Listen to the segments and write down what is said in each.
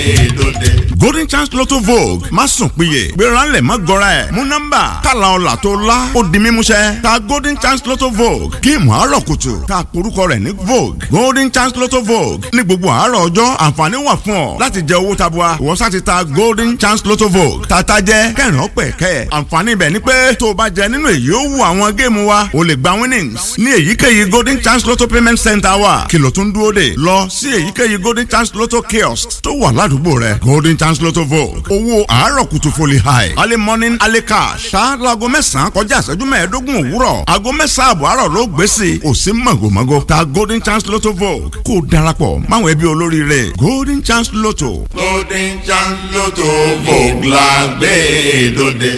golden chance lotto vogue má sùn péye gbéra ńlẹ̀ má gọra ẹ̀ mú nọ́mbà kàlà ọ̀là tó la ó di mímúṣẹ ta golden chance lotto vogue géèmù àárọ̀ kùtù ta porúkọ rẹ̀ ní vogue golden chance lotto vogue ní gbogbo àárọ̀ ọjọ́ àǹfààní wà fún ọ láti jẹ owó tabua ìwọ sá ti ta golden chance lotto vogue tata jẹ kẹrin ọpẹ kẹ àǹfààní ibẹ̀ ni pé tó o bá jẹ nínú èyí ó wù àwọn géèmù wa o lè gba winnings ní èyíkéyìí golden chance lotto payment center wa kìlọ̀ tún dúró dè lọ sí èyíkéyìí golden chance lotto kiosk tó wà ládùúgbò rẹ golden chance lotto vogue owó àárọ̀ kùtù foli high early morning early cash ṣáájú aago mẹ́sàn-án kọjá ìṣẹ́jú mẹ́ẹ̀ẹ́dógún òwúrọ̀ aago mẹ́sàn-án àbọ̀ àárọ̀ ló gbé sí i ò sí màgòmágó ta golden chance lotto vogue kó o darapọ̀ máwọn ẹbí olóríire golden chance lotto. golden chance lotto vogue la gbé dòde.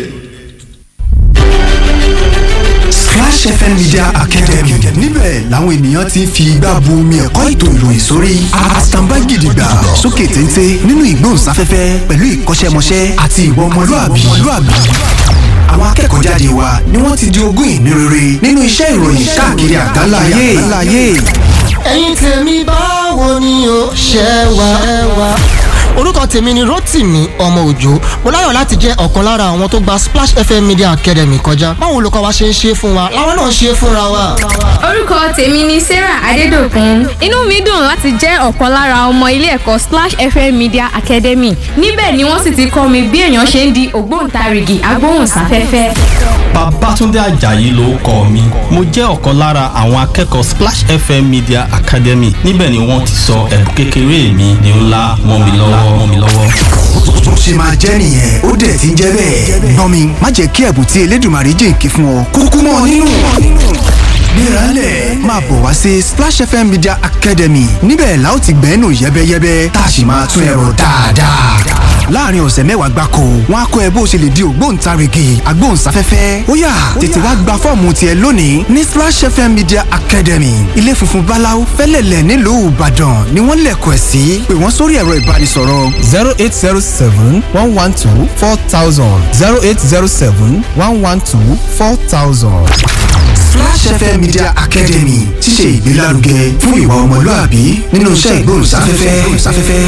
Splash FM Media Academy níbẹ̀ làwọn ènìyàn ti ń fi igbá bu omi ẹ̀kọ́ ètò ìròyìn sórí àtàǹbá gidigba sókè téńté nínú ìgbóhùnsáfẹ́fẹ́ pẹ̀lú ìkọ́ṣẹ́mọṣẹ́ àti ìwà ọmọlúàbí. àwọn akẹ́kọ̀ọ́ jáde wa ni wọ́n ti di ogún ìní rere nínú iṣẹ́ ìròyìn káàkiri àgbáláyé. ẹ̀yin tèmi báwo ni o ṣe wà. orúkọ tèmi ni rotimi ọmọ òjò mo láyọ̀ láti jẹ́ ọ̀kan lára àwọn tó gba splash fm media academy kọjá báwo olùkọ́ wa ṣe ń ṣe fún wa làwọn náà ṣe fúnra wa. orúkọ tèmi ni sarah adédọ̀kun inú mi dùn láti jẹ́ ọ̀kan lára ọmọ ilé ẹ̀kọ́ splash fm media academy níbẹ̀ ni wọ́n sì ti kọ́ mi bí èèyàn ṣe ń di ògbóǹtarìgì agbóhùnsáfẹ́fẹ́. Babátúndé Àjàyí ló kọ mi. Mo jẹ́ ọ̀kan lára àwọn akẹ́kọ̀ọ́ Splash FM Media Academy. Níbẹ̀ ni wọ́n ti sọ ẹ̀bùn kékeré mi di ńlá mọ́ mi lọ́wọ́ mọ́ mi lọ́wọ́. bó ṣe máa jẹ́ nìyẹn ó dẹ̀ ti ń jẹ́ bẹ́ẹ̀. gbọ́n mi má jẹ́ kí ẹ̀bùn tí Elédùmarè jìnkí fún ọ kúkú mọ́ ọ nínú. gbéralẹ̀ máa bọ̀ wá sí Splash FM Media Academy níbẹ̀ la ó ti gbẹ́nu yẹ́bẹ́yẹ́bẹ́ tá a sì máa tún ẹ̀rọ dáadáa. láàrin ọ̀sẹ̀ mẹ́wàá gbáko wọn á kọ́ ẹ bó ṣe lè di ògbóǹtarìgì agbóhùnsáfẹ́fẹ́ ó yá tètè wá gba fọ́ọ̀mù tiẹ̀ lónìí ní Splash FM Media Academy ilé funfun báláú fẹ́lẹ̀lẹ̀ nílùú Ìbàdàn ni wọ́n lẹ̀kọ̀ ẹ̀ sí pé wọ́n sórí ẹ̀rọ ìbánisọ̀rọ̀ zero eight zero seven one one two four thousand zero eight zero seven one one two four thousand. Splash FM Media Academy ti ṣe ìgbélárugẹ fún ìwà ọmọlúàbí nínú iṣẹ́ ìgbóhùnsáfẹ́fẹ́.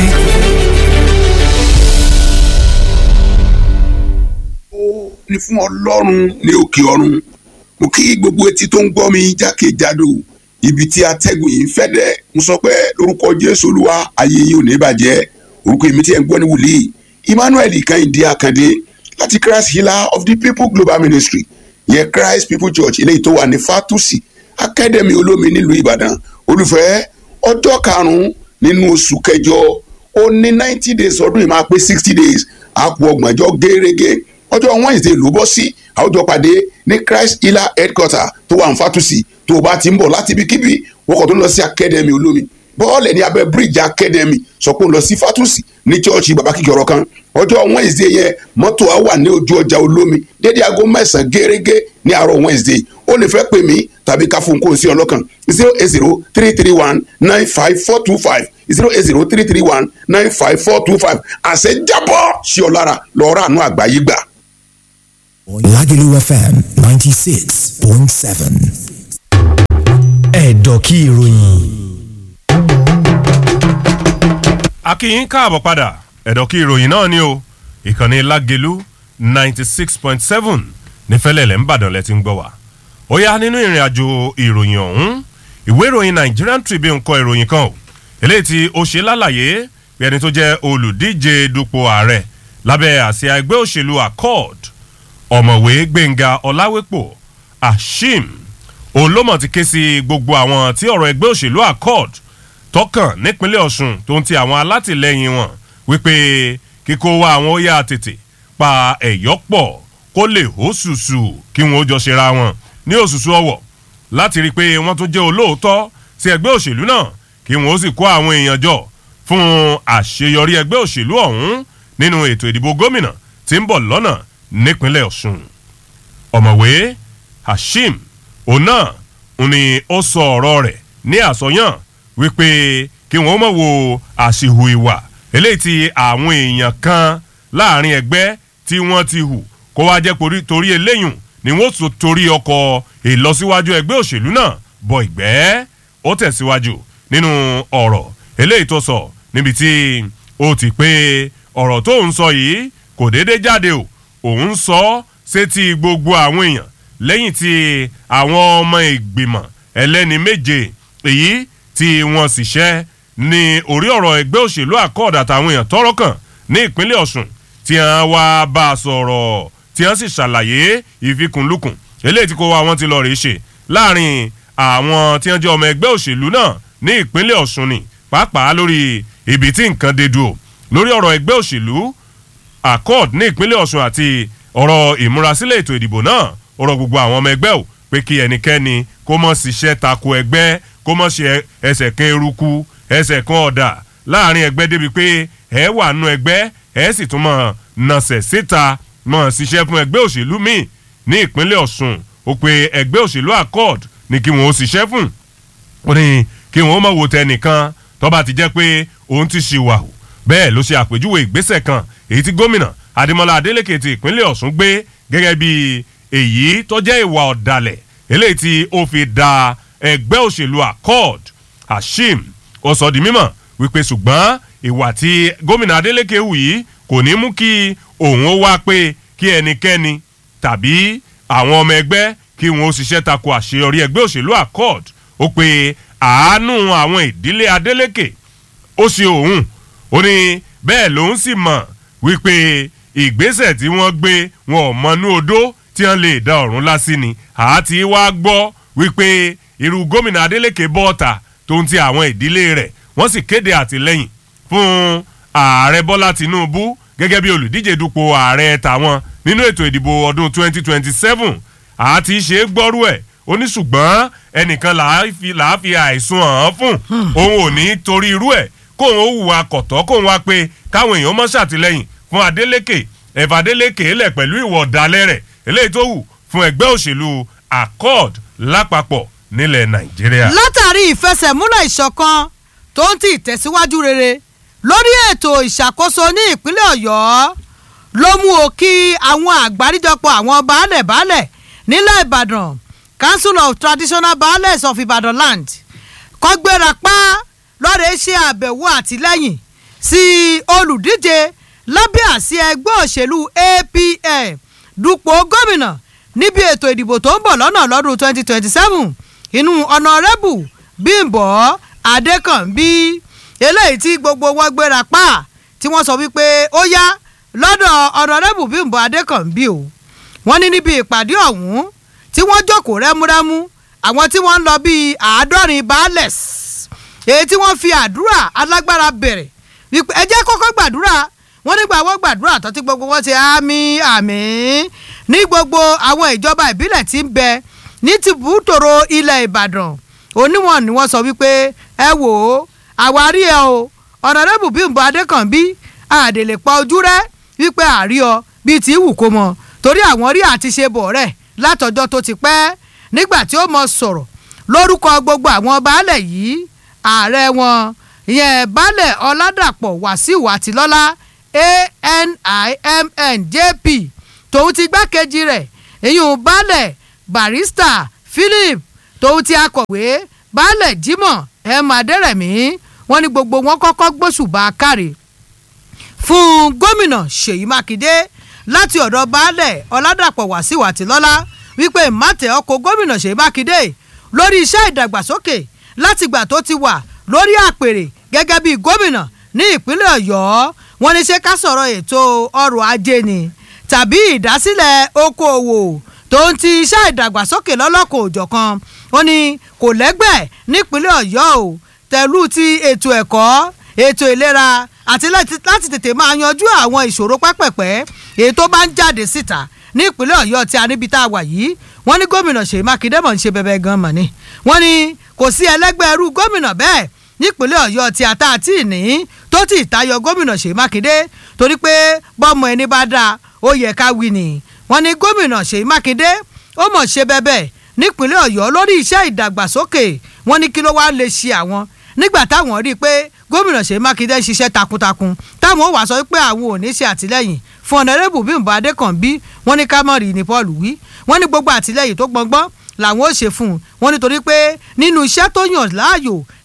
ní fún ọlọ́run ní òkè ọ̀run mo kí gbogbo etí tó ń gbọ́ mi jákèjádò ibi tí atẹ́gùn yìí ń fẹ́ dẹ́ mo sọ pé lórúkọ jésù olúwa ayé yìí ò ní bàjẹ́ orúkọ èmi tí ẹ̀ ń gbọ́ ní wòlíì emmanuel kẹ́hìndé àkàndé láti christ healer of the people global ministry yẹn christ people church eléyìí tó wà ní fatusi academy olómi nílùú ìbàdàn olùfẹ́ ọjọ́ karùn-ún nínú oṣù kẹjọ ó ní ninety days ọdún yìí máa pé sixty days àpò ọgbọ̀njọ́ gẹ́rẹ́gẹ́ ọjọ́ wednesday ló bọ́ sí àwùjọ pàdé ní christ healer headquarter tó wà ní fatusi tó o bá ti ń bọ̀ láti ibikíbi wọ́kọ̀ tó lọ sí academy olómi bọ́ọ̀lù ní abẹ́ bridge academy sọ pé ó lọ sí fatusi ní chọ́ọ̀chì bàbá kíkì ọ̀rọ̀ kan ọjọ́ wednesday yẹn mọ́tò á wà ní ojú ọjà olómi dédé aago mẹ́sàn-án gẹ́gẹ́ ní àárọ̀ wednesday ó lè fẹ́ pè mí tàbí ká fún kóun sí ọlọ́kan zero eight zero three three one nine five four two five zero eight zero three three one nine five four two five àṣẹ jábọ̀ sí ọ lára lọ́ọ́ rà àánú àgbáyé gbà. Lagelu FM 96.7. Ẹ̀dọ̀ kí ìròyìn. akínyìn káàbọ̀ padà ẹ̀dọ̀ kí ìròyìn náà ni o ìkànnì Lágelú ninety six point seven nífẹ̀lẹ́lẹ̀ ńbàdàn lẹ ti ń gbọ́ wá. ó yá nínú ìrìn àjò ìròyìn ọ̀hún ìwé ìròyìn Nigerian Tribune kọ ìròyìn kan o eléyìí tí ó ṣe lálàyé bí ẹni tó jẹ́ olùdíje dupò ààrẹ lábẹ́ àsíá ẹgbẹ́ òṣèlú Accord ọ̀mọ̀wé gbẹ̀ngà ọ̀làwépọ̀ ashim olómọ̀ ti ké sí gbogbo àwọn tí ọ̀rọ̀ ẹgbẹ́ òṣèlú accord tọkàn nípínlẹ̀ ọ̀ṣun tó ń ti àwọn alátìlẹyìn wọn wípé kíkó wa àwọn ó yá tètè pa ẹ̀yọ́ pọ̀ kó lè hó ṣùṣù kí wọn ó jọ ṣera wọn ní òṣùṣù ọwọ̀ láti rí i pé wọ́n tún jẹ́ olóòótọ́ sí ẹgbẹ́ òṣèlú náà kí wọn ó sì kó àwọn èèyàn jọ fún àṣeyọrí ẹgbẹ́ òṣèlú ọ̀hún nínú ètò ìdìbò gómìnà tí ń bọ̀ lọ́nà nípínlẹ̀ ọ̀ṣun ọ̀mọ̀wé hashim ona ni ó sọ ọ̀rọ̀ rẹ̀ ní àsọyàn wípé kí wọ́n mọ̀ wo àṣìhù ìwà eléyìí tí àwọn èèyàn kan láàrin ẹgbẹ́ tí wọ́n ti hù kó wá jẹ́ torí eléyùn ni wọ́n tún torí ọkọ̀ ìlọsíwájú ẹgbẹ́ òṣèlú náà bọ ìgbẹ́ ó tẹ̀síwájú nínú ọ̀rọ̀ eléyìí tó sọ níbi tí ó ti pé ọ̀rọ̀ tó ń sọ yìí kò déédéé jáde o òun sọ ọ́ sétí gbogbo àwọn èèyàn lẹ́yìn tí àwọn ọmọ ìgbìmọ̀ ẹlẹ́ni méje èyí tí wọ́n sì ṣẹ́ ní orí ọ̀rọ̀ ẹgbẹ́ òṣèlú àkọọ̀dà àtàwọn èèyàn tọ́rọ̀ kàn ní ìpínlẹ̀ ọ̀ṣun tí wọ́n wá bá a sọ̀rọ̀ tí wọ́n sì ṣàlàyé ìfikùnlukùn eléyìí tí kò wá wọn ti lọ rèé ṣe láàrin àwọn tí wọ́n jẹ́ ọmọ ẹgbẹ́ òṣèlú náà ní ìpínlẹ̀ ọ̀ṣun ni pàápàá lórí ibi tí nǹkan dé dúró lórí ọ̀rọ̀ ẹgbẹ́ òṣèlú accord ní ìpínlẹ̀ ọ̀ṣun àti ọ̀rọ̀ ìmúrasílẹ̀ ètò ìdìbò náà ọ̀rọ̀ gbogbo àwọn ọmọ ẹgbẹ́ ò pé kí ẹnikẹ́ni kó mọ̀ ṣiṣẹ́ tako ẹgbẹ́ kó mọ̀ ṣe ẹsẹ̀ kan eruku ẹsẹ̀ kan ọ̀dà láàrin ẹgbẹ́ débi pé ẹ wà nù ẹgbẹ́ ẹ sì tún mọ̀ nàṣẹ̀ síta mọ̀ ṣiṣẹ́ fún ẹgbẹ́ òṣèlú míì ní ìpínlẹ̀ ọ̀ṣun ó pe ẹgbẹ́ òṣèlú accord ní kí wọn ó ṣiṣẹ́ fún ó ní kí wọn ó mọ̀ wò tẹnìkan tó bá ti jẹ́ pé òun ti ṣìwà hù bẹ́ẹ̀ ló ṣe àpèjúwe ìgbésẹ̀ kan èyí tí gómìnà adémọlá adélèké ti ìpínlẹ̀ ọ̀ṣun gbé gẹ́gẹ́ bí èyí tó jẹ́ ìwà ọ̀dàlẹ̀ eléyìí tí ó fi da ẹgbẹ́ òṣèlú accord hashim ó sọ di mímọ̀ wípé ṣùgbọ́n ìwà tí gómìnà adélèké hù yìí kò ní mú kí òun ó wá pé kí ẹnikẹ́ni tàbí àwọn ọmọ ẹgbẹ́ kí wọn ó ṣiṣẹ́ tako àṣeyọrí ẹgbẹ́ òṣèlú accord ó pe àánú àwọn ìdílé adélèké ó ṣe òun ó ní bẹ́ẹ̀ lòun sì mọ̀ wípé ìgbésẹ̀ tí wọ́n gbé wọn ò mọnú odó tí wọ́n lè da ọ̀run lásì ni àti wá gbọ́ wípé irú gómìnà adeleke bọ́ọ̀tà tó ń ti àwọn ìdílé rẹ̀ wọ́n sì kéde àtìlẹ́yìn fún ààrẹ bọ́lá tinubu gẹ́gẹ́ bí olùdíje dupò ààrẹ tàwọn nínú ètò ìdìbò ọdún 2027 àti ṣe é gbọ́rú ẹ̀ ó ní ṣùgbọ́n ẹnìkan làá fi àìsùn hàn án fún òun ò ní torí irú ẹ̀ kóun ó hùwà kọ̀tọ́ kóun wá pé káwọn èèyàn mọ́ ṣàtìlẹ́yìn fún adeleke ẹ̀fà adeleke lẹ̀ pẹ̀lú ìwọ̀ ọ̀dàlẹ̀ rẹ̀ eléyìí tó wù fún ẹgbẹ́ òṣèlú accord lápapọ̀ nílẹ̀ nàìjíríà. látàrí ìfẹsẹ̀múlẹ̀ ìṣọ̀kan tó ń ti ìtẹ̀síwájú rere lórí ètò ìṣàkóso ní ìpínlẹ̀ ọ̀yọ́ ló mú o kí àwọn àgbáríjọpọ̀ àwọn baálẹ̀ baálẹ̀ nílẹ̀ ìbàdàn council of traditional baálẹ̀ of ibadan land kọ́gbéra pa lọ́rẹ̀ ṣe àbẹ̀wò àtìlẹ́yìn sí olùdíje lábẹ́ àsí ẹgbẹ́ òṣèlú apm dupò gómìnà níbi ètò ìdìbò tó ń bọ̀ lọ́nà lọ́dún 2027 inú ọ̀nàrẹ́bù bímbọ́ adékànbí eléyìí tí gbogbo wọn gbéra pa tí wọ́n sọ wípé ó yá lọ́dọ̀ ọ̀nàrẹ́bù bímbọ́ adékànbí o wọ́n ní níbi ìpàdé ọ̀hún tí wọ́n jókòó rẹ́múrẹ́mú àwọn tí wọ́n ń lọ bíi àádọ́rin baálẹ̀s èyí tí wọ́n fi àdúrà alágbára bẹ̀rẹ̀ wípé ẹ jẹ́ kọ́kọ́ gbàdúrà wọ́n nígbà wọ́n gbàdúrà tán tí gbogbo wọn ṣe àmì àmì ní gbogbo àwọn ìjọba ìbílẹ̀ tí ń bẹ ní tìbútòrò ilẹ̀ ìbàdàn oníwọ̀n ni wọ́n sọ wípé ẹ wò ó àwárí ẹ o ọ̀nàdẹ́bù bímbọ adékànbí àdèlè pa ojú rẹ wípé àrí ọ bíi tí wù kó mọ torí àwọn rí àti ṣe bọ̀ rẹ̀ látọjọ́ tó ti pẹ́ nígbà tí ó mọ sọ̀rọ̀ lórúkọ gbogbo àwọn baálẹ̀ yìí ààrẹ wọn ìyẹn baálẹ̀ ọ̀làdàpọ̀ wàsíù àtìlọ́lá ANIMN JP tòun ti gbákejì rẹ̀ ìyún baálẹ̀ barista Philip tòun ti akọ̀wé baálẹ̀ Jimoh M Adérẹ̀mí wọ́n ní gbogbo wọn kọ́kọ́ gbóṣùbà káre fún gómìnà Ṣèyí Mákindé láti ọ̀dọ̀ baálẹ̀ ọ̀làdàpọ̀ wàsíù àtìlọ́lá wípé màtẹ̀ ọkọ̀ gómìnà Ṣèyí Mákindé lórí iṣẹ́ ìdàgbàsókè látìgbà tó ti wà lórí àpèrè gẹ́gẹ́ bí gómìnà ní ìpínlẹ̀ ọ̀yọ́ wọn ní ṣe ká sọ̀rọ̀ ètò ọrọ̀ ajé ni tàbí ìdásílẹ̀ okòòwò tó ń ti iṣẹ́ ìdàgbàsókè lọ́lọ́kọ̀ òjọ̀kan wọn ni kò lẹ́gbẹ́ nípínlẹ̀ ọ̀yọ́ o tẹ̀lú ti ètò ẹ̀kọ́ ètò ìlera àti láti tètè máa yanjú àwọn ìṣòro pẹ́pẹ̀pẹ́ èyí tó bá ń jáde síta ní ìpínlẹ̀ ọ̀yọ́ tí a níbi tá a wà yìí wọ́n ní gómìnà ṣèyí mákindé mọ̀ ń ṣe bẹ́bẹ́ gan mọ̀ ni wọ́n ní kò sí ẹlẹ́gbẹ́ irú gómìnà bẹ́ẹ̀ nípínlẹ̀ ọ̀yọ́ tí ata àti ìní tó ti tayọ gómìnà ṣèyí mákindé torí pé bọ́mọ ẹni bá dáa ó yẹ ká wí ni wọ́n ní gómìnà ṣèyí mákindé ó mọ̀ ṣe bẹ́bẹ́ nípínlẹ̀ ọ̀yọ́ lórí iṣẹ́ ìdàgbàsókè wọ́n ní kí ló wá lè ṣe àwọn nígbà táwọn rí i pé gómìnà ṣèyí mákindé ṣiṣẹ́ takuntakun táwọn ò wá sọ pé àwọn ò ní ṣe àtìlẹ́yìn fún ọ̀nàrẹ́bù bímbọ adékànbí wọ́n ní kámọ́rì ní paul wí wọ́n ní gbogbo àtìlẹ́yìn tó gbọngbọ́n làwọn ò ṣe fún un wọ́n nítorí pé nínú iṣẹ́ tó yàn láàyò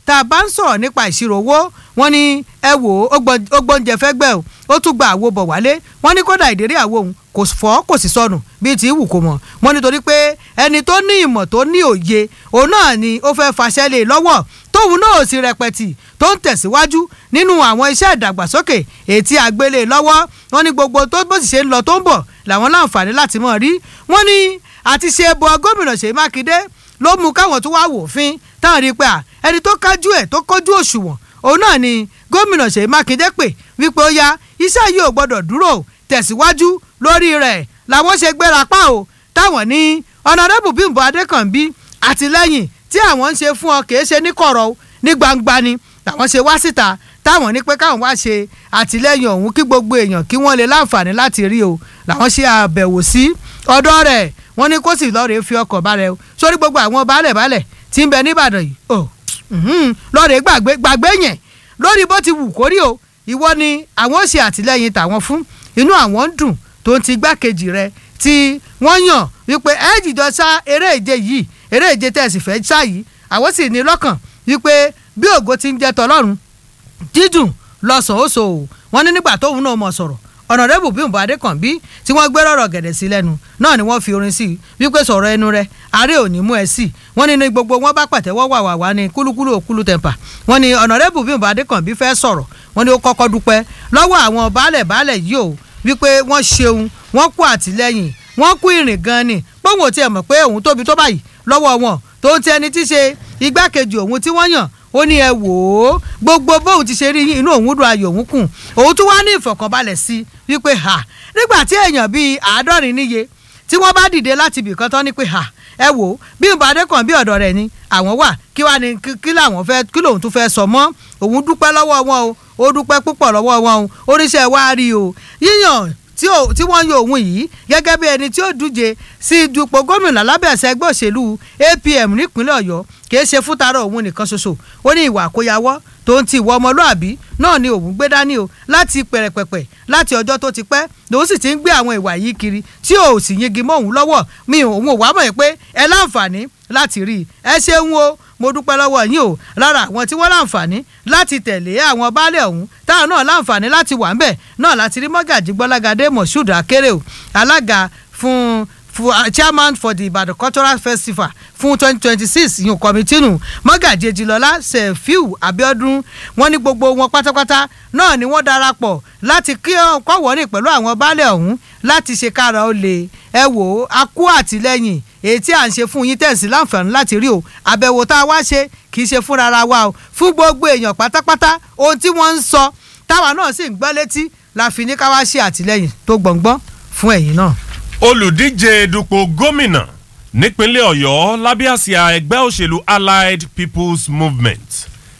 tá a bá ń sọ̀rọ̀ nípa ìṣirò owó wọ́n ní ẹ wò ó ó gbóúnjẹ fẹ́ gbẹ́ o ó tún gba àwo bọ̀ wálé wọ́n ní kódà ìdérí àwo òun kò fọ́ kò sì sọnù bíi ti wù kó mọ̀ wọ́n nítorí pé ẹni tó ní ìmọ̀ tó ní òye òun náà ni ó fẹ́ faṣẹ́ lé lọ́wọ́ tóun náà ò sì rẹpẹtì tó ń tẹ̀síwájú nínú àwọn iṣẹ́ ìdàgbàsókè ètí àgbélé lọ́wọ́ wọ́n ní gbogbo tó bó sì ṣe ń lọ tó ń bọ̀ làwọn láǹfààní láti mọ̀ rí wọ́n ní àti ṣe bọ gómìnà Ṣèyí Mákindé ló mú káwọn tó wá wòfin táwọn rí i pé ẹni tó kájú ẹ̀ tó kójú òṣùwọ̀n òun náà ni gómìnà Ṣèyí Mákindé pè wípé ó yá iṣẹ́ yìí ò gbọ́dọ̀ dúró tẹ̀síwájú lórí rẹ̀ làwọn ṣe gbéra pa o táwọn ní ọ̀nàdẹ́bù Bímbọ́ Adékànbí àtìlẹ́yìn tí àwọn ń ṣe fún ọ kìí ṣe ní kọ̀rọ̀ ní gbangba ni làwọn ṣe wá síta táwọn ní pé káwọn wá ṣe àtìlẹ́yìn ọ̀hún kí gbogbo èèyàn kí wọ́n lè láǹfààní láti rí o làwọn ṣe àbẹ̀wò sí ọ̀dọ̀ rẹ̀ wọ́n ní kó sì lọ́ọ̀rẹ́ fi ọkọ̀ balẹ̀ o sórí gbogbo àwọn baálẹ̀ baálẹ̀ tí ń bẹ nìbàdàn yìí o lọ́ọ̀rẹ́ gbàgbé gbàgbé yẹn lórí bó ti wù kórí o ìwọ ni àwọn ò ṣe àtìlẹ́yìn tàwọn fún inú àwọn ń dùn tó ń ti gbákejì rẹ̀ tí wọ́n yàn wípé ẹ jìjọ sá eré ìje yìí eré ìje tẹ̀sí fẹ́ sá yìí àwọn sì ní lọ́kàn wípé bí ògo ti ń jẹ́ tọlọ́run dídùn lọ́sàn-án-oṣù wọn ní nígbà tóun náà mọ̀ sọ̀rọ̀ ọ̀nàrẹ́bù Bímbọ́ Adékànbí tí wọ́n gbé rọ̀rọ̀ gẹ̀dẹ̀ sí lẹ́nu náà ni wọ́n fi orin sí i wípé sọ̀rọ̀ ẹnu rẹ̀ àárẹ̀ ò ní mú ẹ sí i wọ́n ní ní gbogbo wọn bá pàtẹ́wọ́ wà wà wá ní kúlúkúlú òkúlù tẹ̀mpà wọ́n ní ọ̀nàrẹ́bù Bímbọ́ Adékànbí fẹ́ sọ̀rọ̀ wọ́n ní ó kọ́kọ́ dúpẹ́ lọ́wọ́ àwọn baálẹ̀ baálẹ̀ yìí o wípé wọ́n ṣeun wọ́n kú àtìlẹ́yìn wọ́n kú ìrìn gan ni pọ́ùn ò tiẹ̀ mọ̀ pé òun tóbi tó báyìí lọ́wọ́ wọn tó ń ti ẹni tí ṣe igbákejì òun tí wọ́n yàn ó ní ẹ wò ó gbogbo bóun ti ṣe rí inú òun dùn ayọ̀ òun kùn òun tún wá ní ìfọ̀kànbalẹ̀ sí i wípé ha nígbà tí èèyàn bíi àádọ́rin níye tí wọ́n bá dìde láti ibìkan tán ní pé ha ẹ wò ó Bímbọ́ Adékànbí ọ̀dọ̀ rẹ̀ ni àwọn wà kí wàá ní kí làwọn fẹ́ kí lòun tún fẹ́ sọ mọ́ òun dúpẹ́ lọ́wọ́ wọn o ó dúpẹ́ púpọ̀ lọ́wọ́ wọn o oríṣẹ́ wa rí o yíyàn tí wọ́n yan òun yìí gẹ́gẹ́ bí ẹni tí ó díje sí dupò gómìnà lábẹ́ ẹ̀sẹ̀ ẹgbẹ́ òṣèlú APM nípínlẹ̀ Ọ̀yọ́ kìí ṣe fún tara òun nìkan ṣoṣo ó ní ìwà àkóyawọ́ tó ń ti ìwọ ọmọlúàbí náà ni òun gbé dání o láti pẹ̀rẹ̀pẹ̀pẹ̀ láti ọjọ́ tó ti pẹ́ lòun sì ti ń gbé àwọn ìwà yìí kiri tí ò sì yingi mọ́ òun lọ́wọ́ mi òun ò wá mọ̀ pé ẹ láǹfààní láti rí i ẹ ṣeun o mo dúpẹ́ lọ́wọ́ yín o lára àwọn tí wọ́n láǹfààní láti tẹ̀lé àwọn baálé ọ̀hún táwọn náà láǹfààní láti wà ńbẹ̀ náà láti rí mọ́gàjí gbọ́lágadé moshood akérè o alága fún fún chairman for the Ibadan cultural festival fún twenty twenty six yìí kọ́mítínù mọ́gàjí ejilọ́lá sefiu abiodun wọ́n ní gbogbo wọn pátápátá náà ni wọ́n darapọ̀ láti kí kọ́wọ́rìn pẹ̀lú àwọn baálé ọ̀hún láti ṣe kára ó lè ẹ wò ó a kú àtìlẹ́yìn èyí tí à ń ṣe fún yín tẹ̀sí láǹfààní láti rí o àbẹ̀wò tá a wá ṣe kì í ṣe fúnra ara wa o fún gbogbo èèyàn pátápátá ohun tí wọ́n ń sọ táwa náà sì ń gbọ́ létí la fi ní ká wá ṣe àtìlẹ́yìn tó gbọ̀ngbọ́n fún ẹ̀yin náà. olùdíje dupò gómìnà nípínlẹ̀ ọ̀yọ́ lábẹ́ àsíá ẹgbẹ́ òṣèlú allied people's movement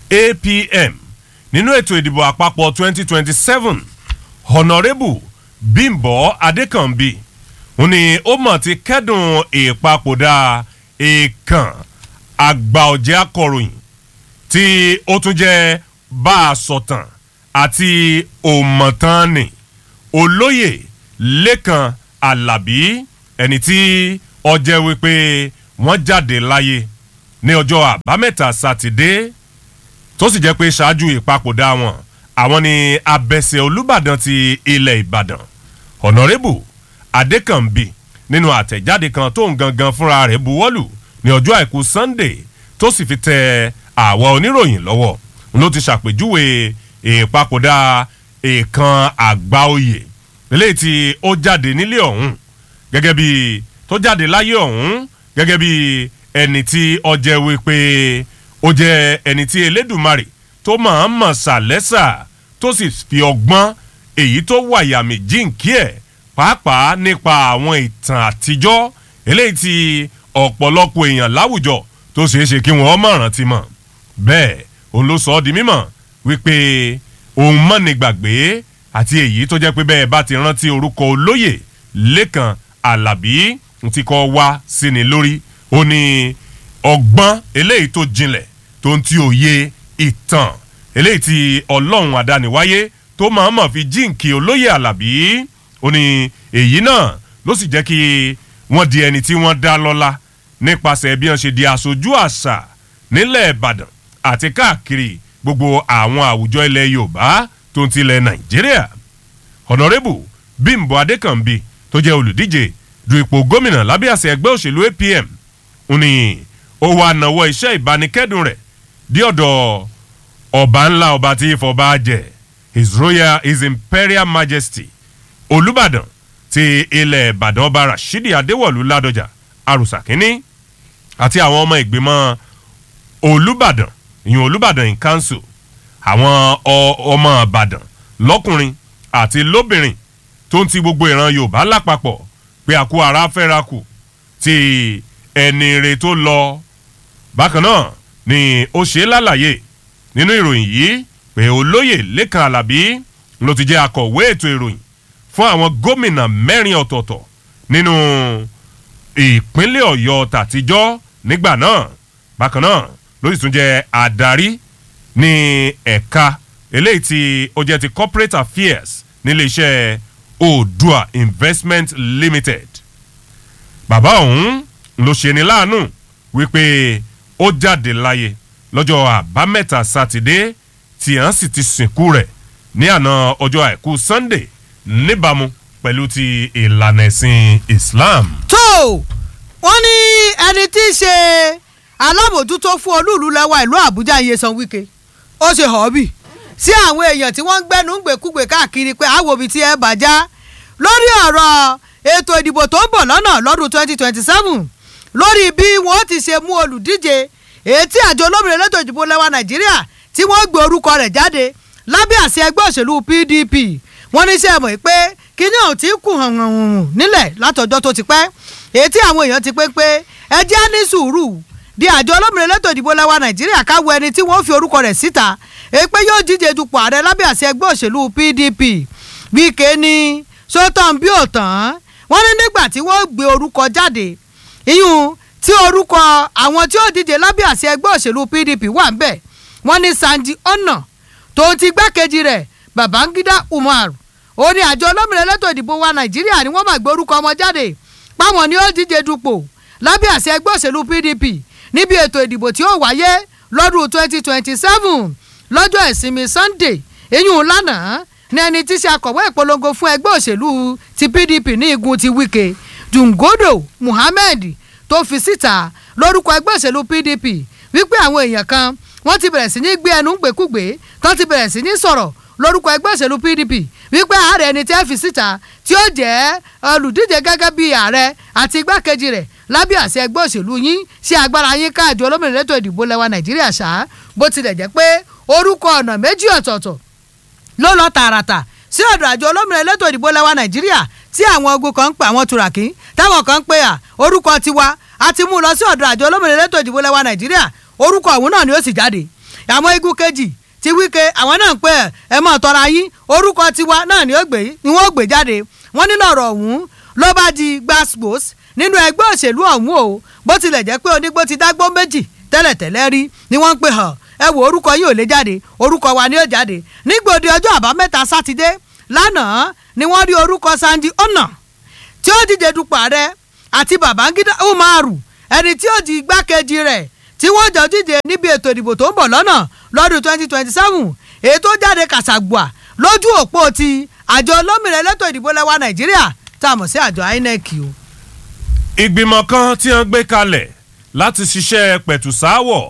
apm nínú ètò ìdìbò àpapọ̀ 2027 honourable bímbọ́ adékànbí ó ní ó mọ̀ ti kẹ́dùn ìpapòdà èèkàn àgbà ọ̀jẹ̀ akọ̀ròyìn tí ó tún jẹ́ bá a sọ̀tàn àti òmọ̀tánì olóyè lẹ́kàn alábí ẹni tí ọjẹ́ wípé wọ́n jáde láyé ní ọjọ́ àbámẹ́ta sátidé tó sì jẹ́ pé ṣáájú ìpapòdà wọn àwọn ni abẹ́sẹ̀ olùbàdàn ti ilẹ̀ ìbàdàn honourable adékànbí nínú àtẹ̀jáde kan tó ń gangan fúnra rẹ̀ buwọ́lù ní ọjọ́ àìkú sunday tó sì fi tẹ àwa oníròyìn lọ́wọ́ ló ti ṣàpèjúwe ìpapòdà èèkàn àgbà oyè eléyìí tí ó jáde nílé ọ̀hún gẹ́gẹ́ bí tó jáde láyé ọ̀hún gẹ́gẹ́ bí ẹni tí ọjẹ́ wípé ó jẹ́ ẹni tí elédùmarè tó máa ń mọ̀ sàlẹ́sà tó sì fi ọgbọ́n èyí tó wàyàmì jíǹkí ẹ̀ pàápàá nípa àwọn ìtàn àtijọ́ eléyìí tí ọ̀pọ̀lọpọ̀ èèyàn láwùjọ tó ṣeé ṣe kí wọ́n mọ̀ràn ti mọ̀ bẹ́ẹ̀ òun ló sọ ọ́ di mímọ̀ wípé òun mọ̀ni gbàgbé àti èyí tó jẹ́ pé bẹ́ẹ̀ bá ti rántí orúkọ olóyè lẹ́kàn alábí ti kọ́ wá sí ni lórí ó ní ọgbọ́n eléyìí tó jinlẹ̀ tó ń ti òye ìtàn eléyìí tí ọlọ́run àdániwáyé tó máa mọ̀ fi jíǹkì olóyè alábí ó ní èyí náà ló sì jẹ́ kí wọ́n di ẹni tí wọ́n dá lọ́lá nípasẹ̀ bí wọ́n ṣe di aṣojú àṣà nílẹ̀ ìbàdàn àti káàkiri gbogbo àwọn àwùjọ ilẹ̀ yorùbá tó ń tilẹ̀ nàìjíríà ọ̀nàrẹ́bù bímbọ adékànbí tó jẹ́ olùdíje du ipò gómìnà lábẹ́ àṣẹ ẹgbẹ́ òṣèlú apm ń ní ó wà náwó iṣẹ́ ìbánikẹ́dùn rẹ̀ dí ọ̀dọ̀ ọba ńlá ọba tí ìfọba jẹ his royal his imperial majesty olùbàdàn ti ilẹ̀ ìbàdàn ọba rashidi adéwọ̀lú ládọjà arúsà kínní àti àwọn ọmọ ìgbìmọ̀ olùbàdàn ìyún olùbàdàn in council àwọn ọmọ ìbàdàn lọ́kùnrin àti lóbìnrin tó ń ti gbogbo ìran yorùbá lápapọ̀ pé àkó ara fẹ́ra kù ti ẹni re tó lọ bákan náà ni ó ṣe lálàyé nínú ìròyìn yìí pé olóyè lẹ́kàn alábí ló ti jẹ́ akọ̀wé ètò ìròyìn fún àwọn gómìnà mẹ́rin ọ̀tọ̀ọ̀tọ̀ nínú ìpínlẹ̀ ọ̀yọ́ tàtijọ́ nígbà náà bákan náà ló sì tún jẹ́ adarí ní ẹ̀ka eléyìí tí ó jẹ́ ti corporate affairs nílé iṣẹ́ oòdua investment limited bàbá òun ló ṣe ní láàánú wípé ó jáde láyé lọ́jọ́ àbámẹ́ta sátidé tí à ń sì ti sìnkú rẹ̀ ní àná ọjọ́ àìkú sunday níbàámu pẹ̀lú ti ìlànà ẹ̀sìn islam. tó wọ́n ní ẹni tí í ṣe alábòjútó fún olúùlú lẹ́wà ìlú àbújá iyesan wike ó ṣe họ́ọ̀bì sí àwọn èèyàn tí wọ́n ń gbẹ́nu gbèkúgbè káàkiri pé àwọn òbí tí ẹ bàjá lórí ọ̀rọ̀ ètò ìdìbò tó ń bọ̀ lọ́nà lọ́dún twenty twenty seven lórí bí wọ́n ti ṣe mú olùdíje èyí tí àjọ olómìnira elétò ìdìbò lẹ́wà nàìjíríà tí wọ́n gbé orúkọ rẹ̀ jáde lábẹ́ àṣẹ ẹgbẹ́ òṣèlú pdp wọ́n ní sẹ́ mọ̀ pé kíní ọ̀hún ti kù hàn hàn hàn nílẹ̀ látọjọ́ tó ti pẹ́ èyí tí àwọn èèyàn ti pé pé ẹ jẹ́ ní sùúrù di àjọ olómìnira elétò ìdìbò lẹ́wà nàìjíríà káwọ ẹni tí wọ́n fi orúkọ rẹ̀ síta èyí pé yóò díje dupò ààrẹ lábẹ́ àṣẹ ẹgbẹ́ òṣèlú pdp wíkẹ́ ní sọ́tàn bí òtàn wọ́n ní nígbà tí wọ́n gbé orúkọ jáde iyún tí orúkọ àwọn tí ó díje lábẹ́ àṣẹ ẹgbẹ́ òṣèlú pdp wà ń bẹ̀ wọ́n ní sanji ọ̀nà tó ti gbákejì rẹ̀ babangida umar ó ní àjọ olómìnira elétò ìdìbò wa nàìjíríà ni wọ́n máa gbé orúkọ ọmọ jáde páwọn ni ó díje dupò lábẹ́ àṣẹ ẹgbẹ́ òṣèlú pdp níbi ètò ìdìbò tí ó wáyé lọ́dún twenty twenty seven lọ́jọ́ ìsinmi sunday eyín lánàá ní ẹni tí í ṣe akọ̀wé ìpolongo fún ẹgbẹ́ òṣèlú ti pdp ní igun ti wike jungodo muhammed tó fi síta lórúkọ ẹgbẹ́ òṣèlú pdp wípé àwọn èèyàn kan wọ́n ti bẹ̀rẹ̀ sí ní gbé ẹnu gbèkúgbè tó ti bẹ̀rẹ̀ sí ní sọ̀rọ̀ lórúkọ ẹgbẹ́ òṣèlú pdp wípé ààrẹ ẹni tí ẹ fi síta tí ó jẹ́ olùdíje gẹ́gẹ́ bí ààrẹ àti igbákejì rẹ̀ lábẹ́ àṣẹ ẹgbẹ́ òṣèlú yín ṣe agbára yín káàdì olómìnira ètò ìdìbò lẹ́wà nàìjíríà ṣá bó tilẹ̀ jẹ́ pé orúkọ ọ̀nà méjì ọ̀tọ̀ọ̀tọ̀ ló lọ tààràtà sí ọ̀dọ̀ àjọ olómìnira elétò ìdìbò lẹ́wà nàìjíríà tí àwọn ogun kan ń pè àwọn turaki táwọn kan ń pè à orúkọ tiwa a ti mú un lọ sí ọ̀dọ̀ àjọ olómìnira elétò ìdìbò lẹ́wà nàìjíríà orúkọ ọ̀hún náà ni ó sì jáde àwọn igun kejì ti wíkẹ́ àwọn náà ń pè ẹ mọ̀ tọ́ra yín orúkọ tiwa náà ni ó gbé ni wọ́n gbé jáde wọ́n ní lọ́rọ̀ ọ̀hún ló bá di gbàsgbòs nínú ẹgbẹ́ òṣèlú ọ̀hún o bó tilẹ̀ jẹ́ pé onígbó ti dágbó méjì tẹ́lẹ̀tẹ́lẹ̀ rí ni wọ́n ń pè hàn ẹ wo orúkọ yìí ò lè jáde orúkọ wa ni ó jáde nígbòde ọjọ́ àbámẹ́ta sátidé lánàá ni wọ́n rí orúkọ sanji ọ̀nà tí ó díje dupò ààrẹ àti babangida umaru ẹni tí ó di igbákejì rẹ̀ tí wọ́n jọ díje níbi ètò ìdìbò tó ń bọ̀ lọ́nà lọ́dún twenty twenty seven èyí tó jáde kàṣàgbà lójú òpó ti àjọ olómìnira elétò ìdìbò lẹ́wà nàìjíríà tá a mọ̀ sí àjọ inec o. ìgbìmọ̀ kan tí wọ́n gbé kalẹ̀ láti ṣiṣẹ́ pẹ̀tùsáwọ̀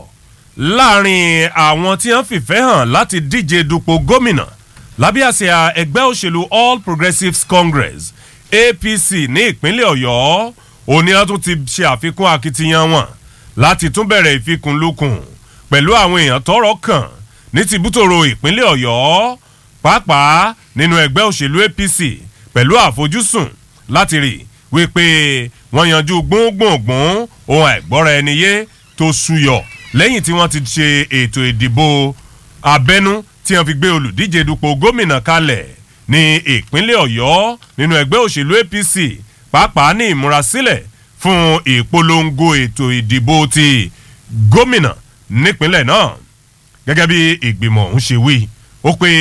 láàrin àwọn tí wọ́n fìfẹ́ hàn láti díje dupò gómìnà lábẹ́ àsíá ẹgbẹ́ òṣèlú all progressives congress apc ní ìpínlẹ̀ ọ̀yọ́ òní wọn tún ti ṣe àfikún akitiyan wọn láti tún bẹ̀rẹ̀ ìfikùnlukùn pẹ̀lú àwọn èèyàn tọrọ kàn ní tìbútòrò ìpínlẹ̀ ọ̀yọ́ pàápàá nínú ẹgbẹ́ òṣèlú apc pẹ̀lú àfojúsùn láti rí wípé wọ́n yanjú gbóngbòngbòn ohun àìgbọ́ra ẹni yé tó ṣúyọ̀ lẹ́yìn tí wọ́n ti ṣe ètò ìdìbò abẹ́nú tí wọ́n fi gbé olùdíje dupò gómìnà kalẹ̀ ní ìpínlẹ̀ ọ̀yọ́ nínú ẹgbẹ́ òṣèlú apc pàápàá ní ìmúrasílẹ̀ fún ìpolongo ètò ìdìbò ti gómìnà nípínlẹ̀ náà gẹ́gẹ́ bí ìgbìmọ̀ ọ̀hún ṣe wí ó pé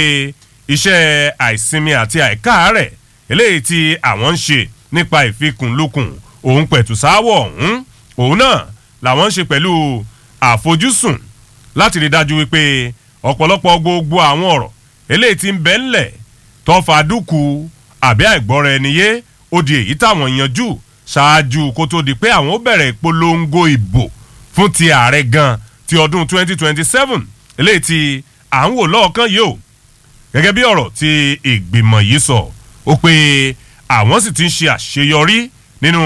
iṣẹ́ àìsinmi àti àìkáàárẹ̀ eléyìí tí àwọn ń ṣe nípa ìfikùnlukùn òun pẹ̀tù sáwọ̀ ọ̀hún òun náà làwọn ń ṣe pẹ̀lú àfojúsùn láti rí dájú wípé ọ̀pọ̀lọpọ̀ gbogbo àwọn ọ̀rọ̀ eléyìí ti ń bẹ́ ńlẹ̀ tọ́fà dúkù àbí àìgbọ́ra ẹni yé ó di èyí táwọn yanjú ṣáájú kó tó di pé àwọn ó bẹ̀rẹ̀ ìpolongo ìbò fún ti ààrẹ gan ti ọdún 2027 eléyìí tí à ń wò lọ́ọ̀kan yìí o gẹ́gẹ́ bí ọ̀rọ̀ tí ìgbìmọ̀ yìí sọ ó pé àwọn sì ti ń ṣe àṣeyọrí nínú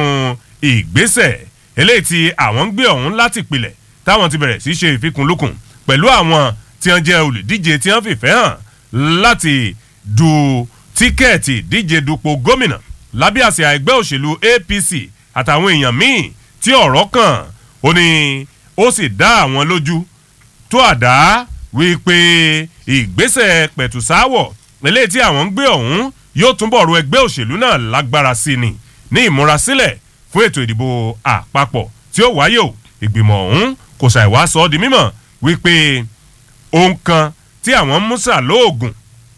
ìgbésẹ̀ eléyìí tí àwọn ń gbé ọ̀hún láti pilẹ̀ táwọn ti bẹ̀rẹ̀ sí ṣe ìfikùnlukùn pẹ̀lú àwọn tí wọ́n jẹ́ olùdíje tí wọ́n fìfẹ́ hàn láti du tíkẹ́ẹ̀tì díje dupò gómìnà lábẹ́ àsíá ẹgbẹ́ òṣèlú apc àtàwọn èèyàn míì tí ọ̀rọ̀ kàn ó ní ó sì dá àwọn lójú tó àdá wípé ìgbésẹ̀ pẹ̀tùsáwọ̀ eléyìí tí àwọn ń gbé ọ̀hún yóò túnbọ̀ ru ẹgbẹ́ òṣèlú náà lágbára sí ni ní ìmúrasílẹ̀ fún ètò ìdìbò àpapọ̀ tí ó wáyé o ìgbìmọ̀ ọ̀hún kò ṣàìwá sọ ọ́ di mímọ̀ wípé ohun kan tí àwọn ń músà lóògùn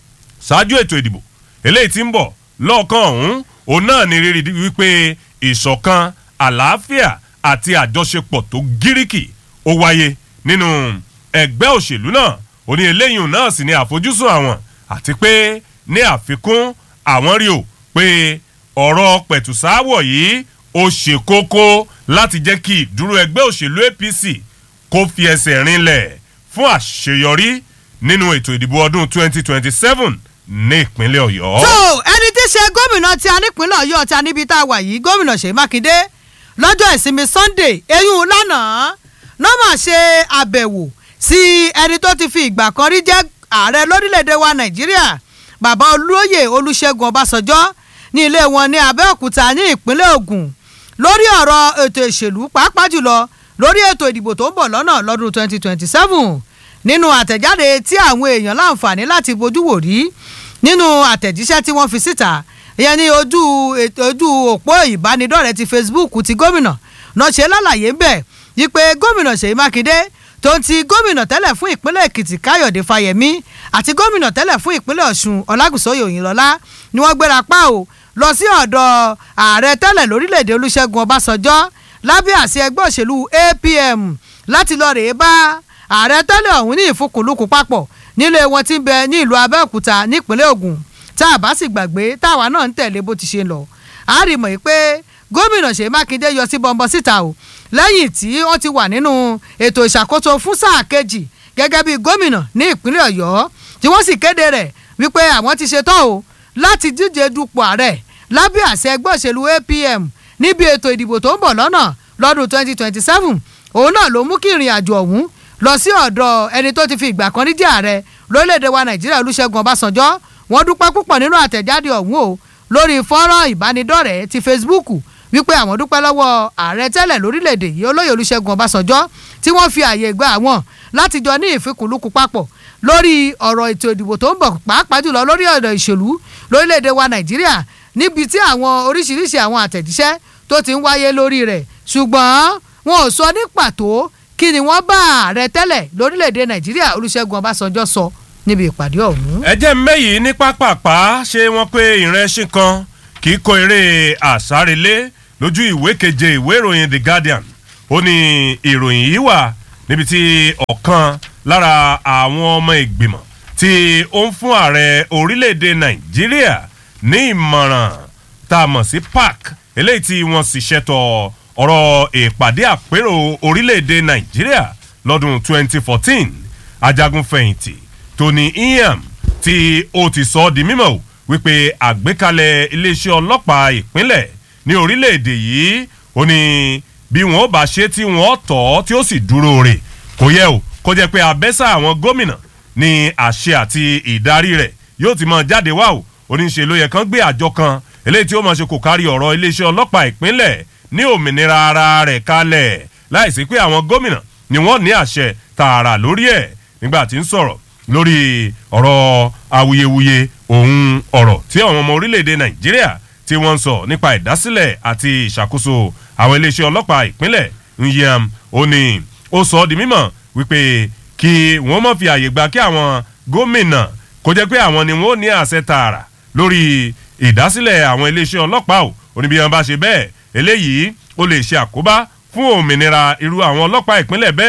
ṣáájú ètò ìdìbò eléyìí tí ń bọ̀ lọ́ọ̀kan ọ̀hún òun náà ní rírí wípé ìṣọ̀kan àlàáfíà àti àjọṣepọ̀ tó gíríkì ó wáyé nínú ẹgbẹ́ òṣèlú náà ó ní eléyìí náà sì ní àfojúsùn àwọn àti pé ní àfikún àwọn rí o pé ọ̀rọ̀ pẹ̀tùsáwọ̀ yìí ó ṣe kókó láti jẹ́ kí ìdúró ẹgbẹ́ òṣèlú apc kó fi ẹsẹ̀ rinlẹ̀ fún àṣeyọrí nínú ètò ìdìbò ọdún 2027 ní ìpínlẹ̀ ọ̀yọ́. tó ẹni tí í ṣe gómìnà tí a nípínlẹ̀ ọ̀yọ́ tí a níbi tá a wà yìí gómìnà ṣèyí mákindé lọ́jọ́ ìsinmi sunday eyín lánàá nọ́mà ṣe àbẹ̀wò sí ẹni tó ti fi ìgbà kan rí jẹ́ ààrẹ lórílẹ̀‐èdè wa nàìjíríà bàbá olóyè olùṣègùn ọbásanjọ́ ní ilé wọn ní abẹ́òkúta ní ìpínlẹ̀ ògùn lórí ọ̀rọ̀ ètò ìṣèlú pàápàá jùlọ lórí ètò ìdìbò tó ń bọ̀ lọ́nà lọ́dún 2027 nínú àtẹ̀jáde tí àwọn èèyàn láǹfààní láti bójú wò rí nínú àtẹ̀jíṣẹ́ tí wọ́n fi síta ìyẹn ní ojú ojú òpó ìbánidọ́rẹ̀ẹ́ ti facebook ti gómìnà náà ṣe lálàyé ń bẹ̀ wípé gómìnà ṣèyí mákindé tó ń ti gómìnà tẹ́lẹ̀ fún ìpínlẹ̀ èkìtì káyọ̀dé fáyẹ̀mí àti gómìnà tẹ́lẹ̀ fún ìpínlẹ̀ ọ̀ṣun ọlágùsọ̀yè òyìnlọ́lá ni wọ́n gbéra pa ò lọ sí ọ̀dọ̀ ààrẹ tẹ́lẹ̀ lórílẹ̀‐èdè olúṣẹ́gun ọbásanjọ́ lábẹ́ àṣẹ ẹgbẹ́ òṣèlú apm láti lọ rèé bá ààrẹ tẹ́lẹ̀ ọ̀hún ní ìfúkúlùkù papọ̀ nílé wọn ti ń bẹ ní ìlú abẹ́òkúta nípínlẹ̀ ògùn tá a bá sì gbàgbé táwa náà ń tẹ̀lé bó ti ṣe lọ a rí mọ̀ pé gómìnà ṣèyí mákindé yọ sí bọ́ńbọ́n síta o lẹ́yìn tí wọ́n ti wà nínú ètò ìṣàkóso fún sáà kejì gẹ́gẹ́ bí gómìnà ní ìpínlẹ̀ ọ̀yọ́ tí wọ́n sì kéde rẹ̀ wípé àwọn ti ṣetán o láti díje dupò ààrẹ lábẹ́ àṣẹ ẹgbẹ́ òṣèlú apm níbi ètò ìdìbò tó ń bọ̀ lọ́nà lọ́dún 2027 òun náà ló mú kí ìrìn àjò ọ̀hún lọ sí ọ̀dọ̀ ẹni tó ti fi ìgbà kan rí jẹ́ ààrẹ lórílẹ̀‐èdè wa nàìjíríà olúṣẹ́gun ọbásanjọ́ wọ́n dúpẹ́ púpọ̀ nínú àtẹ̀jáde ọ̀hún o lórí fọ́nrán ìbánidọ́rẹ̀ẹ́ ti facebook wípé àwọn dúpẹ́ lọ́wọ́ ààrẹ tẹ́lẹ̀ lórílẹ̀‐èdè yìí olóyè olúṣẹ́gun ọbásanjọ́ tí wọ́n fi àyè gba àwọn láti jọ ní ìfikùnlukù papọ̀ lórí ọ̀rọ̀ ètò ìdìbò tó ń bọ̀ pàápàá jùlọ lórí ọ̀rọ̀ ìṣèlú lórílẹ̀‐èdè wa nàìjíríà níbi tí àwọn oríṣiríṣi àwọn àtẹ̀jíṣẹ́ tó ti ń wáyé lórí rẹ̀ ṣùgbọ́n wọn ò sọ ní pàtó kí ni wọ́n bá ààrẹ tẹ́lẹ̀ lórílẹ̀‐èdè nàìjíríà olúṣẹ́gun ọbásanjọ́ sọ níbi ìpàdé ọ̀hún. ẹ jẹ́ mẹ́yìí ní pápápá ṣé wọ́n pé ìrẹsìn kan kì í kó eré àsárelé lójú ìwé keje ìwé ìròyìn the guardian ó ní ìròyìn yìí wà níbi tí ọ̀kan lára àwọn ọmọ ìgbìmọ̀ tí ó ń fún ààrẹ orílẹ̀‐èdè nàìjíríà ní ìmọ̀ràn tá a mọ̀ sí park eléyìí tí wọ́n sì ṣètò ọ̀rọ̀ ìpàdé àpérò orílẹ̀‐èdè nàìjíríà lọ́dún 2014 ajagunfẹ̀yìntì tony iam tí ó ti sọ ọ́ di mímọ̀ o wípé àgbékalẹ̀ iléeṣẹ́ ọlọ́pàá ìpínlẹ̀ ní orílẹ̀‐èdè yìí ó ní bí wọ́n bá ṣe tí wọ́n tọ̀ ọ́ tí ó sì dúró rè kò yẹ o kó jẹ́ pé abẹ́sà àwọn gómìnà ní àṣẹ àti ìdarí rẹ̀ yóò ti mọ jáde wá o oníṣe ló yẹ kán gbé àjọ kan eléyìí tí ó mọ̀ ṣe kò kárí ọ̀rọ̀ iléeṣẹ́ ọlọ́pàá ìpínlẹ̀ ní òmìnira ara rẹ̀ kalẹ̀ láìsí pé àwọn gómìnà ni wọ́n ní àṣẹ tààrà lórí ẹ̀ nígbà tí ń sọ̀rọ̀ lórí ọ̀rọ̀ awuyewuye òun ọ̀rọ̀ tí àwọn ọmọ orílẹ̀-èdè nàìjíríà tí wọ́n ń sọ nípa ìdásílẹ̀ àti ìṣàkóso àwọn iléeṣẹ́ ọlọ́pàá ìpínlẹ̀ nyam ó ní ó sọ ọ́ di mímọ̀ wípé kí wọ́n mọ̀ fi àyè gba kí àwọn gómìnà kó jẹ́ pé àwọn ni wọ́n ní àṣẹ tààrà lórí ìdásílẹ̀ àwọn iléeṣẹ́ ọlọ́pàá ò oníbi wọn bá ṣe bẹ́ẹ̀ eléyìí ó lè ṣe àkóbá fún òmìnira irú àwọn ọlọ́pàá ìpínlẹ̀ bẹ́ẹ̀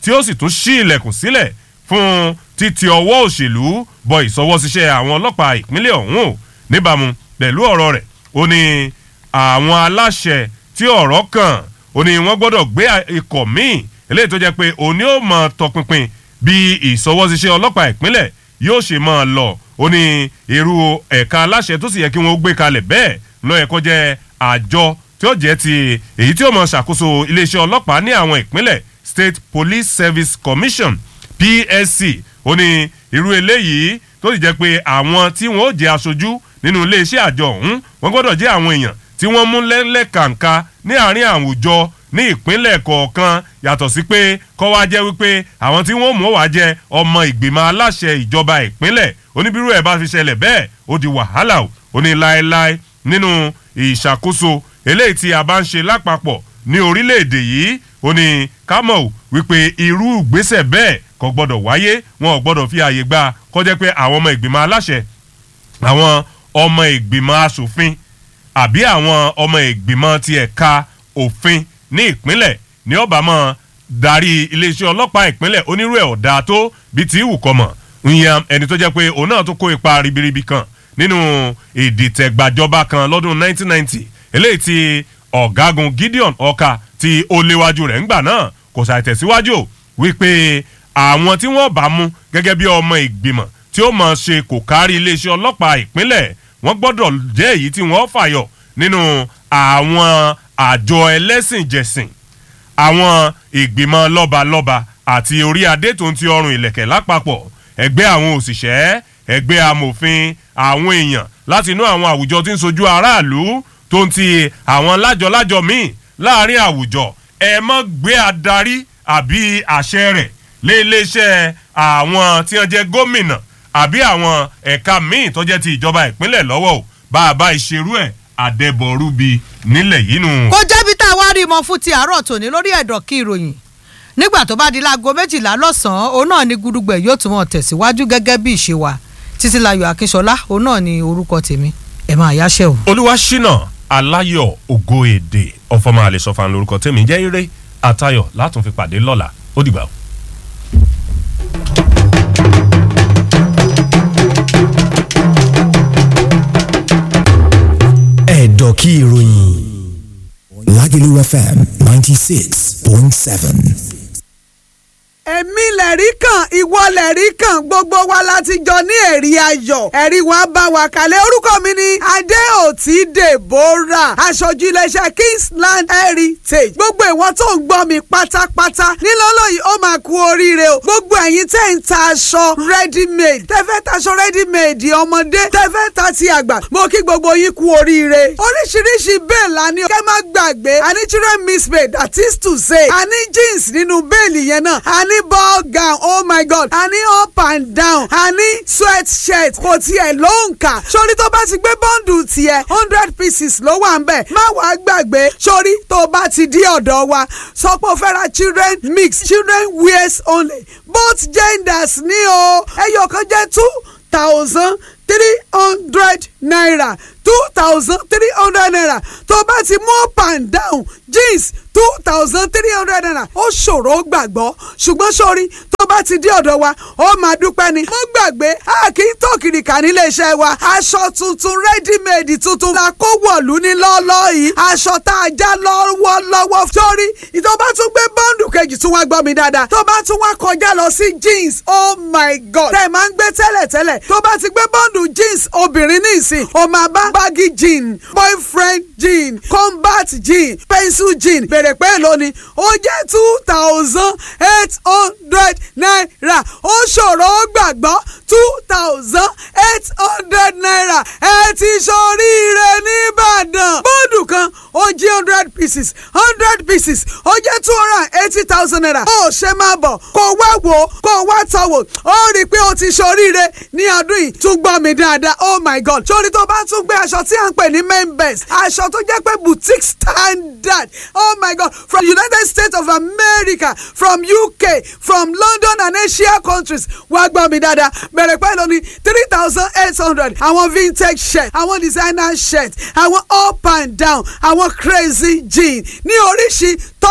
tí ó sì tún ṣí ilẹ̀kùn sílẹ̀ fún títí ọwọ́ òṣèlú bọ ìsọwọ́síṣẹ́ àwọn ọlọ́pàá ìpínlẹ̀ ọ̀hún o níbàámu pẹ̀lú ọ̀rọ̀ rẹ̀ ó ní àwọn aláṣẹ tí ọ̀rọ̀ kàn ó ní wọ́n gbọ́dọ̀ gbé ikọ̀ míì eléyìí tó jẹ́ pé òní ó mọ tọpinpin bí ìsọwọ́síṣẹ́ ọlọ́pàá ìpínlẹ̀ yóò ṣe máa lọ ó ní irú ẹ̀ka aláṣẹ tó sì yẹ kí wọ́n gbé kalẹ̀ bẹ́ẹ̀ ló yẹ kó jẹ́ àjọ tí ó jẹ́ ti èyí tí ó mọ ṣàkóso iléeṣẹ́ ọlọ́pàá ní àwọn ìpínlẹ̀ State Police Service Commission PSC ó ní irú eléyìí tó sì jẹ́ pé àwọn tí wọ́n ó jẹ́ aṣojú nínú iléeṣẹ́ àjọ ọ̀hún wọ́n gbọ́dọ̀ jẹ́ àwọn èèyàn tí wọ́n mú lẹ́lẹ́kàǹkà ní àárín àwùjọ ní ìpínlẹ̀ kọ̀ọ̀kan yàtọ̀ sí pé kọ́ wá jẹ́ wípé àwọn tí wọ́n mú wá jẹ́ ọmọ ìgbìmọ̀ aláṣẹ ìjọba ìpínlẹ̀ oníbírú ẹ̀ bá fi ṣẹlẹ̀ bẹ́ẹ̀ ó di wàhálà o ó ní láéláé nínú ìṣàkóso eléyìí tí a bá ń ṣe lápapọ̀ ní orílẹ̀-èdè yìí ó ní kámọ̀ wípé irú ìgbésẹ̀ bẹ́ẹ̀ kò gbọ́dọ̀ wáyé wọn ò gbọ́dọ̀ fi àyè gbà kó jẹ́ pé àwọn ọmọ ìgbìmọ̀ aláṣẹ àwọn ọmọ ìgbìmọ̀ asòfin àbí àwọn ọmọ ìgbìmọ̀ ti ẹ̀ka òfin ní ìpínlẹ̀ ní ọba mọ́ darí iléeṣẹ́ ọlọ́pàá ìpínlẹ̀ onírú ẹ̀ ọ̀dà tó bíi ti ìwù kọ́mọ̀ ìyẹn ẹni tó jẹ́ pé òun náà tó kó ipa ribiribi kan nínú ìdìtẹ̀gbàjọba kan lọ́dún 1990 eléyìí ti ọ̀gágun Gideon Ọ̀ka tí ó léwájú rẹ̀ ńgbà náà kò ṣàìtẹ̀síwájú wípé àwọn tí wọ́n bá mú gẹ́gẹ́ bí ọmọ ìgbìmọ̀ tí ó mọ̀ ṣe kò kárí iléeṣẹ́ ọlọ́pàá ìpínlẹ̀ wọ́n gbọ́dọ̀ jẹ́ èyí tí wọ́n fàyọ̀ nínú àwọn àjọ ẹlẹ́sìnjẹsìn àwọn ìgbìmọ̀ lọ́balọ́ba àti orí adé tó ń ti ọrùn ìlẹ̀kẹ̀ lápapọ̀ ẹgbẹ́ àwọn òṣìṣẹ́ ẹgbẹ́ amòfin àwọn èèyàn láti inú àwọn àwùjọ tí ń sojú aráàlú tó ń ti àwọn lájọlájọ míì láàrin àwùjọ ẹ mọ́ gbé adarí àbí àṣẹ rẹ̀ lé iléeṣẹ́ àwọn tí wọ́n jẹ́ gómìnà àbí àwọn ẹ̀ka míì tó jẹ́ ti ìjọba ìpínlẹ̀ lọ́wọ́ o bá a bá ìṣerú ẹ̀ àdẹ́bọ̀rúbi nílẹ̀ yìí nù. kó jẹ́bi tá a wá rí mọ fún ti àárọ̀ tòní lórí ẹ̀dọ̀ kí ìròyìn nígbà tó bá di láago méjìlá lọ́sàn-án òun náà ni gudugbẹ̀ yóò tún mọ̀ tẹ̀síwájú gẹ́gẹ́ bí ìṣe wa títílayọ̀ akínṣọlá òun náà ni orúkọ tèmi ẹ̀ máa yáṣẹ́ o. olúwaṣínà aláyọ̀ ògo èdè ọ̀fọ̀mọ àlẹ́sọ̀fà lórúkọ tèmi jẹ́ ire àtayọ̀ látún fi pàdé lọ́la ó dìgbà o. ẹ̀dọ̀kí ìròyìn Lagelu FM ninety six point seven. èmi lẹ̀rí kan ìwọ lẹ̀rí kan gbogbo wa láti jọ ní ẹ̀rí ayọ̀ ẹ̀rí wa bá wa kalẹ̀ orúkọ mi ni adéòtí deborah aṣojú iléeṣẹ́ kingsland heritage gbogbo ìwọ tó ń gbọ́ mi pátápátá nílọ́lọ́ yìí ó máa kú oríire o gbogbo ẹ̀yin tẹ́ ń ta aṣọ ready made tẹ́ fẹ́ taṣọ ready made ọmọdé tẹ́ fẹ́ ta ti àgbà mo kí gbogbo yín kú oríire oríṣiríṣi bẹ́ẹ̀ la ní kẹ́ má gbàgbé a ní children miss made that is to say a ní jeans nínú bẹ́ẹ̀lì yẹn náà a ní ball gown oh my god a ní up and down a ní sweat shirt kò tiẹ̀ ló ń kà sórí tó bá ti gbé bọ́ǹdù tiẹ̀ hundred pieces ló wà ń bẹ̀ má wàá gbàgbé sórí tó bá ti di ọ̀dọ̀ wa sọ pé o fẹ́ ra children mix children wears only both genders ní o ẹyọ kan jẹ́ two thousand three hundred naira two thousand three hundred naira tó bá ti mú up and down jeans two thousand three hundred naira ó ṣòro gbàgbọ́ ṣùgbọ́n sórí tó bá ti dé ọ̀dọ̀ wa ó máa dúpẹ́ ni. mo gbàgbé a kì í tó kìrìkà nílé iṣẹ́ wa aṣọ tuntun ready-made tuntun la kó wọ̀lú ní lọ́ọ́lọ́ yìí aṣọ tá a já lọ́wọ́lọ́wọ́ sórí tó bá tún gbé bọ́ǹdù kejì tún wá gbọ́ mi dáadáa tó bá tún wá kọjá lọ sí jeans oh my god tẹ̀ máa ń gbé tẹ́lẹ̀tẹ́lẹ̀ tó bá ti gbé bọ́ǹdù jeans obìnrin ní ìsìn ó máa bá baggy jean boyfriend jean combat jean pencil jean bèrè pé lónìí ó jẹ́ two thousand eight hundred naira ó ṣòro ó gbàgbọ́ two thousand eight hundred naira ẹ ti ṣoríire nìbàdàn bọ́ọ̀dù kan ó jí hundred pieces hundred pieces ó jẹ́ two hundred and eighty thousand naira ó ṣe máa bọ̀ kó wá wò ó kó wá tọ̀ wò ó rí i pé ó ti ṣoríire ní ọdún yìí tún gbọ́ mi dáadáa oh my god sórí tó bá tún gbé aṣọ tí à ń pè ní main best aṣọ tó jẹ́ pé boutique standard oh my god from united states of america from uk from london and asia countries wá gbọ́ mi dáadáa bẹ̀rẹ̀ pẹ́ lóní three thousand eight hundred àwọn vintage shirt àwọn designer shirt àwọn up and down àwọn crazy jean ní oríṣi top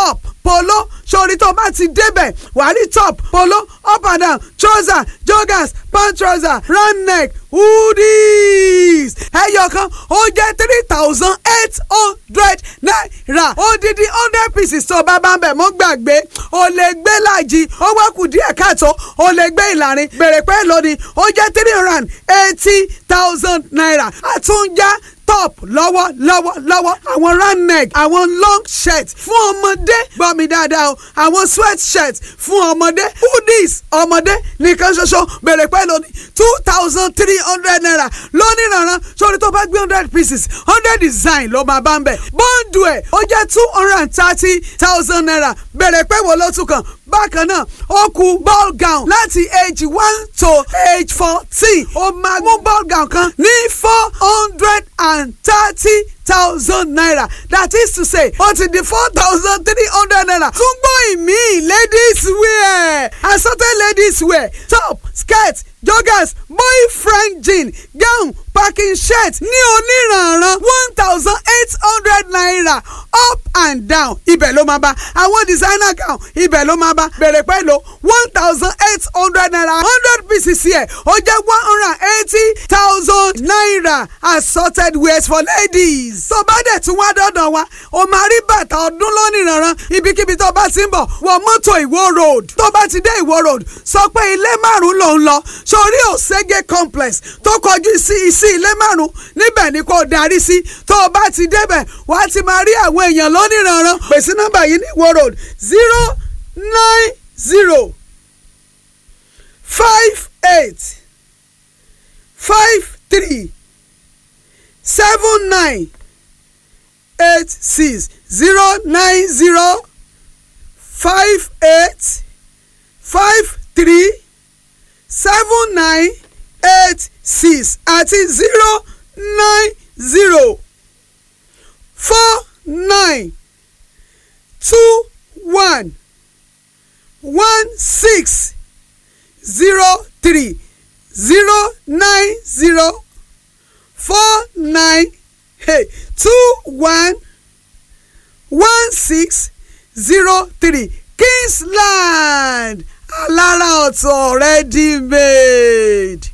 polo sórí tó bá ti débẹ̀ wàá rí top polo up and down trouser joggers pant trouser round neck hoodies ẹyọ kan ó jẹ́ three thousand eight hundred naira odidi hundred pieces tó bá bá ń bẹ̀ mọ́ gbàgbé o lè gbé láàjì ó wá kù díẹ̀ káàtó o lè gbé ìlàrin bèrè pé lónìí ó jẹ́ three hundred and eighty thousand naira àtúnjá top lọ́wọ́ lọ́wọ́ lọ́wọ́ àwọn round neck àwọn long shirt fún ọmọdé gbọ́ mi dáadáa o àwọn sweat shirt fún ọmọdé hoodies ọmọdé nìkan ṣoṣo bèrè pẹ́ lónìí two thousand three hundred naira lónìí rànran sórí tó bá gbé hundred pieces hundred design ló máa bá ń bẹ̀ bọ́ǹdù ẹ̀ ó jẹ́ two hundred and thirty thousand naira bèrè pẹ́ wo ló tún kàn bákan náà ó kù ball gown láti age one to age fourteen ó máa mú ball gown kan ní four hundred and thirty thousand naira that is to say ó ti di four thousand three hundred naira tún gbọ́ ìmí ladies wear assorted ladies wear top skirt joggers boyfriend jean gown packing shirt ní oníranran one thousand eight hundred naira up and down ibẹ̀ ló máa bá àwọn designer gown ibẹ̀ ló máa bá bẹ̀rẹ̀ pẹ̀lú one thousand eight hundred naira hundred pieces yẹ ó jẹ́ one hundred and eighty thousand naira assorted wears for ladies. tó bá dẹ̀ tún wá dọ́dọ̀ wa o máa rí bàtà ọdún lónìranran ibikíbi tó bá ti ń bọ̀ wọ mọ́tò ìwó road tó bá ti dé ìwó road sọ pé ilé márùn-ún ló ń lọ sórí òṣègé complex tó kọjú sí sí ilé márùn-ún níbẹ̀ ni kò darí sí tó o bá ti débẹ̀ wà á ti máa rí àwọn èèyàn lónìranran pèsè nọ́mbà yìí ní ìwó road zero nine zero five eight five three seven nine eight six zero nine zero five eight five three seven nine eight six àti zero nine zero four nine two one one six zero three zero nine zero four nine hey, two one one six zero three Kingsland alára ọ̀tọ̀ ready made.